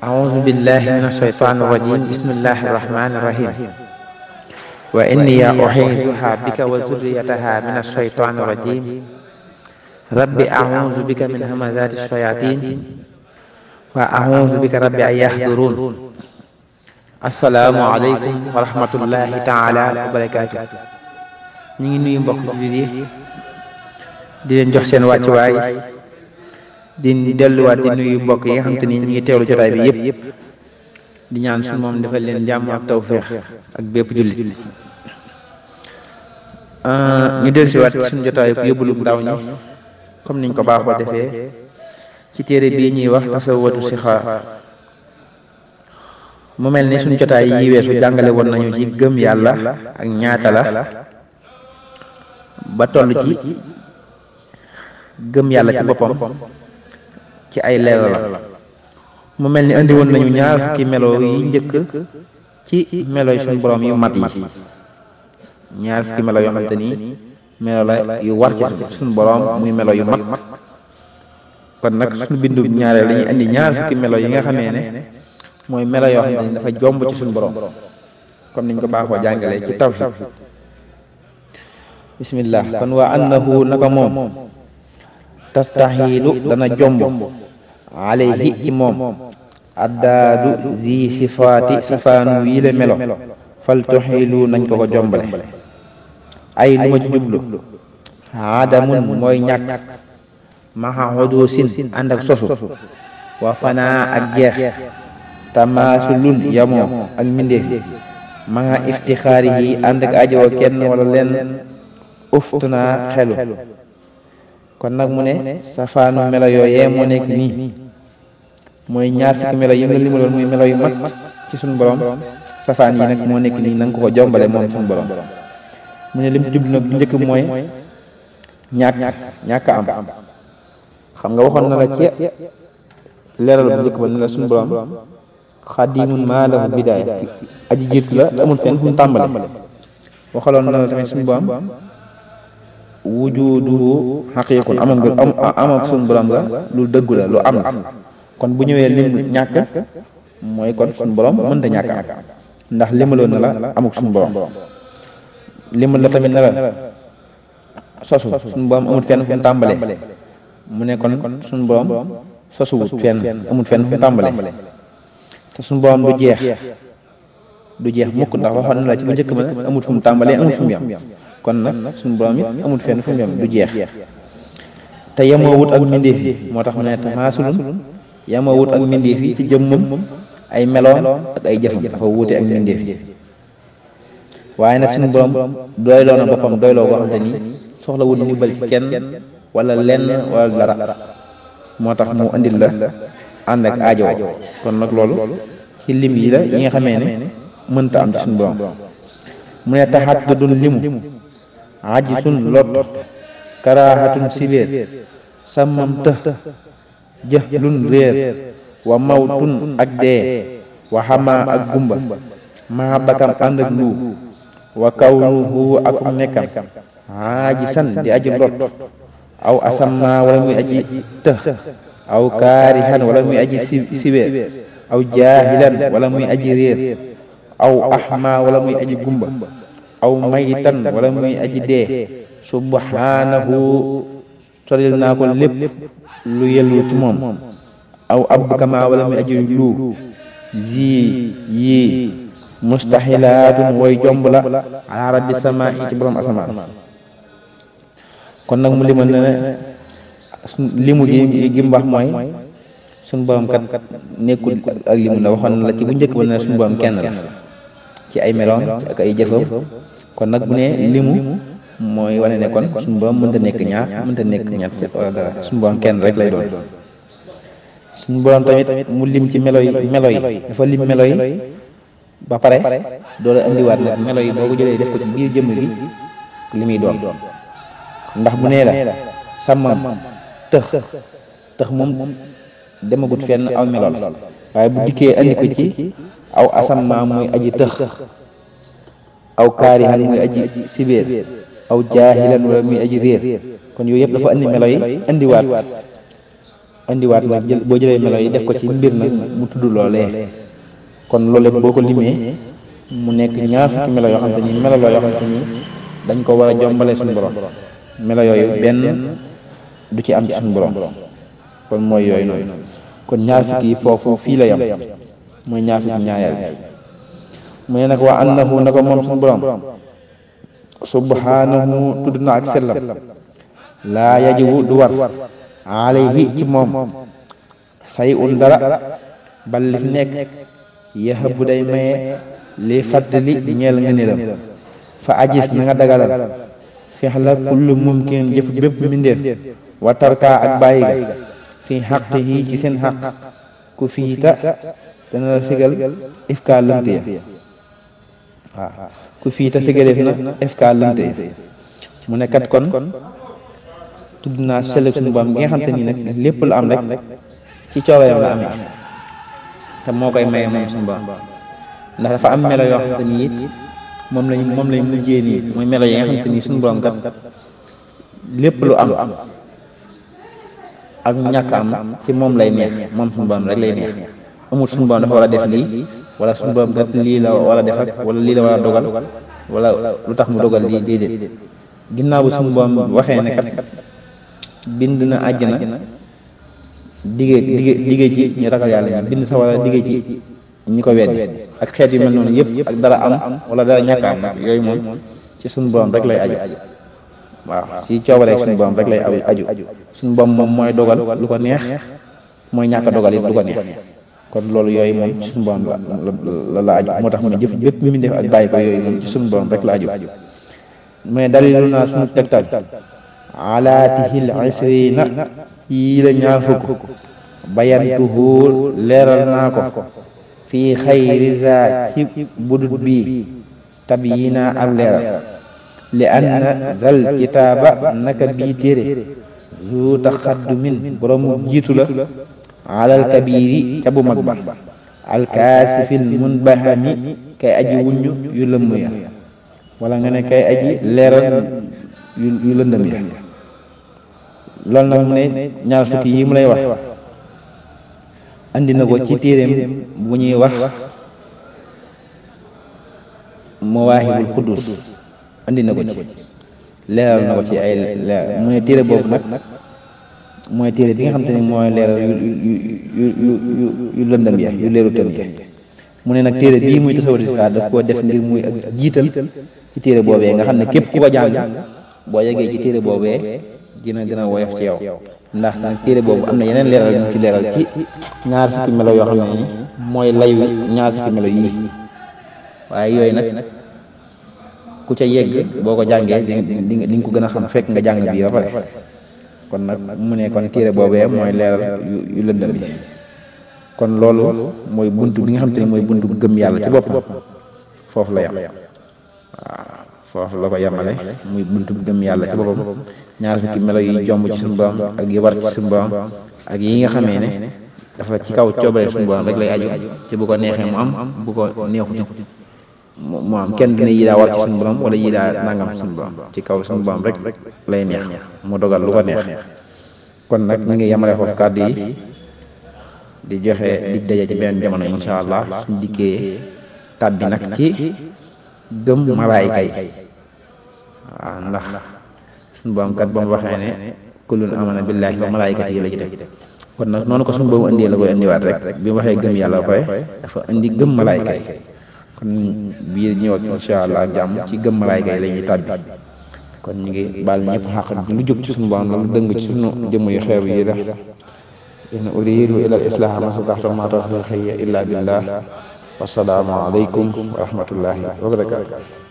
أعوذ بالله من الشيطان الرجيم بسم الله الرحمن الرحيم وإني أعيذها بك وذريتها من الشيطان الرجيم رب أعوذ بك من همزات الشياطين وأعوذ بك رب أن يحضرون السلام عليكم ورحمة الله تعالى وبركاته ñu ngi nuyu mbokk jullit yi di leen jox seen wàccuwaay di delluwaat di nuyu mbokk yi nga xam te ni ñu ngi teewlu jotaay bi yëpp di ñaan suñu moom defal leen jàmm ak tawféex ak bépp jullit ñu dellusiwaat suñu jotaay bu yóbbulum ndaw ñi comme niñ ko baaxoo defee ci téere bii ñuy wax tasawwatu sixaar mu mel ni suñu jotaay yi weesu jàngale woon nañu ci gëm yàlla ak ñaata la ba toll ci gëm yàlla ci boppam ci ay leeral la mu mel ni indi woon nañu ñaar fukki melo yi njëkk ci melo yi suñu borom yu mat yi ñaar fukki melo yoo xamante ni melo la yu war ci suñu borom muy melo yu mat kon nag suñu bindu ñaareel dañuy indi ñaar fukki melo yi nga xamee ne mooy melo yoo xamante ni dafa jomb ci suñu borom comme niñ ko baaxoo jàngalee ci tawhid bismillah kon waa annahu naka moom tastaxiilu dana jomb alayhi ci moom addaadu zi sifaati safaanu yile melo fal tuxiilu nañ ko ko jombale ay lu ma ci jublu aadamun mooy ñàkk maxa xuduusin ànd ak sosu wa fanaa ak jeex tamaasulun yamoo ak mbindeef ma nga iftixaari yi ànd ak ajowoo kenn wala leen uftuna xelu kon nag mu ne safaanu melo yooyee moo nekk nii mooy ñaar fukki melo yi nga limaloon muy melo yu mat ci suñu borom safaan yi nag moo nekk nii na nga ko ko jombale moom suñu borom mu ne lim jublu nag bu njëkk mooy ñàkk ñàkk am xam nga waxoon na la ci leeral bu njëkk ba ne la suñu borom xadimun maa lahu bidaaya aji jiitu la amul fenn fu mu tàmbale waxaloon na la tamit suñu borom wujuduhu xaqiiqun amam nga am amam suñu borom nga lu dëggu la lu am kon bu ñëwee lim ñàkk mooy kon suñu borom mënta ñàkk am ndax limaloon na la amuk suñu borom limal la tamit na la sosu suñu borom amul fenn fu mu tàmbale mu ne kon suñu borom sosuwut fenn amul fenn fu mu tàmbale te suñu borom du jeex du jeex mukk ndax waxoon na la ci bu njëkk ba amul fu mu tàmbalee amul fu mu yam kon nag suñu borom it amul fenn fu mu yam du jeex te yemoo wut ak mbindeef yi moo tax mu ne tamaasulun yemoo wut ak mbindeef yi ci jëmmam ay meloom ak ay jëfam dafa wuute ak mbindeef yi waaye nag suñu borom doyloo na boppam doyloo goo xamante ni soxla wut ndimbal ci kenn wala lenn wala dara moo tax mu andil la ànd ak aajo kon nag loolu ci lim yi la yi nga xamee ne mënta am ci suñu borom mu ne taxat du dun limu aji sun lot karaaxatun sibéer sàmmam tëx jëx lun réer wa mawtun ak dee wa xamaa ak gumba maa bakam ànd ak luu wa kawnuhu ak um nekkam aji san di aji lot aw asamma wala muy aji tëx aw kaarihan wala muy aji sibéer aw jaahilan wala muy aji réer aw axma wala muy aji gumba aw mayitan wala muy aji dee subhanahu soril naa ko lépp lu yellu ci moom aw abkama wala muy aji lu zi yii mustaxilaatun way jomb la ala rabbi sama i ci borom asamaan kon nag mu limal ne ne limu gi gi mu wax mooy suñu borom kat nekkul ak limu la waxoon na la ci bu njëkk ba ne suñu borom kenn la ci ay meloom ci ak ay jëfam kon nag bu ne limu mooy wane ne kon suñu borom mënta nekk ñaar mënta nekk ñett wala dara suñu borom kenn rek lay doon suñu borom tamit mu lim ci melo yi melo yi dafa lim melo yi ba pare doola indiwaat la melo yi boo ko jëlee def ko ci biir jëmm gi li muy doon ndax bu nee la sàmmam tëx tëx moom demagut fenn aw melool waaye bu dikkee andi ko ci aw asamma muy aji tëx aw kaarihan muy aji sibéer aw jaahilan wala muy aji réer kon yooyu yëpp dafa andi melo yi andiwaat indiwaat nag jël boo jëlee melo yi def ko ci mbir nag mu tudd loolee kon loolu boo ko limee mu nekk ñaar fukki melo yoo xam te ni melo la yoo xam te ni dañ ko war a jombale suñu borom melo yooyu benn du ci am ci suñu borom kon mooy yooyu noonu kon ñaar fukki yi foofu fii la yam mooy ñaar fukki ñaareel mu ne nag waa annahu na ko moom suñu borom subhanahu tudd na ak sellam laa yajibu du war alayhi ci moom say un dara bal li fi nekk yaxa bu day maye li fàttali ñeel nga niram fa ajis na nga dagalal feex la kullu mumkin jëf bépp mbindeef wa tarka ak bàyyi ga fi xaq yi ci seen xaq ku fiita dana la figal ifka lënt ya waaw ku fiita figaleef na ifka lënt ya mu ne kat kon tudd naa sell suñu borom gi nga xam te ni nag lépp lu am rek ci coobareem la amee te moo koy maye moom suñu borom ndax dafa am melo yoo xam te ni it moom lañ moom lañ mujjee nii mooy melo yi nga xam te ni suñu borom kat lépp lu am ak ñàkk am ci moom lay neex moom suñu borom rek lay neex amul suñu borom dafa war a def lii wala suñu borom kat lii la war a def ak wala lii la war a dogal wala lu tax mu dogal lii déedéet ginnaaw bu suñu borom waxee ne kat bind na àjjana digee digee digee ci ñu ragal yàlla ñi bind sa wala digee ci ñi ko weddi ak xeet yu mel noonu yëpp ak dara am wala dara ñàkk am nag yooyu moom ci suñu borom rek lay aju waaw ci coobareeg suñu borom rek lay aju suñu borom moom mooy dogal lu ko neex mooy ñàkk dogal it lu ko neex kon loolu yooyu moom ci suñu borom la la aju moo tax mu ne jëf bépp mi def ak bàyyi ko yooyu moom ci suñu borom rek la aju mais dalilu naa suñu tegtal alaatihil isrina ci la ñaar fukk bayantuhu leeral naa ko fii xayri za ci budut bii tab yi naa ab leeral li anna zal kitaaba naka bii téere zu taxaddumin boroomu jiitu la alal kabiri ca bu mag ba alkaasifil munbahami kay aji wuññu yu lëmm ya wala nga ne kay aji leeral yu lëndëm ya loolu nag mu ne ñaar fukki yi mu lay wax andi na ko ci téeréem bu ñuy wax mawaahibul xuddus andi na ko ci leeral na ko ci ay leer mu ne téere boobu nag mooy téere bi nga xam te ne mooy leeral yu yu yu yu yu lëndëm ya yu leeru tën ya mu ne nag téere bii muy tasawudu sixaar daf koo def ngir muy ak jiital ci téere boobee nga xam ne képp ku ko jàng boo yeggee ci téere boobee dina gën a woyof ci yow ndax nag téere boobu am na yeneen leeral yu ñu ci leeral ci ñaar fukki melo yoo xam ne mooy layu ñaar fukki melo yii waaye yooyu nag ku ca yegg boo ko jàngee di nga di nga ko gën a xam fekk nga jàng bii ba pare kon nag mu ne kon téere boobee mooy leeral yu lëndëm yi kon loolu mooy bunt bi nga xam te ne mooy buntu gëm yàlla ci boppam foofu la yam waaw foofu la ko yemale muy buntu gëm yàlla ci boppam ñaar fukki melo yi jomb ci suñu borom ak yi war ci suñu borom ak yi nga xamee ne dafa ci kaw coobare suñu borom rek lay aju ci bu ko neexee mu am bu ko neexut mu am kenn dina yi daa war ci suñu borom wala yi daa nangam suñu borom ci kaw suñu borom rek lay neex mu dogal lu ko neex kon nag ñu ngi yemale foofu kàddu yi di joxe dig daje ci benn jamono incha allah suñ dikkee tàbbi nag ci gëm malaayika yi waaw ndax suñu borom kat ba mu waxee ne kullun amana billahi wa malaayikati yi la ci teg kon nag noonu ko suñu boobu indee la koy indiwaat rek bi mu waxee gëm yàlla ba pare dafa indi gëm malaayika yi kon bii ñëw ak incha allah jàmm ci gëm malaayika yi la ñuy tàbbi kon ñu ngi baal ñëpp xaq lu jóg ci suñu borom la lu dëng ci suñu jëmm yu xeebu yi la in uridu ila al islaha ma stataxtu ma tawfiqi illa billah wassalaamu aleykum wa rahmatullahi wa barakatu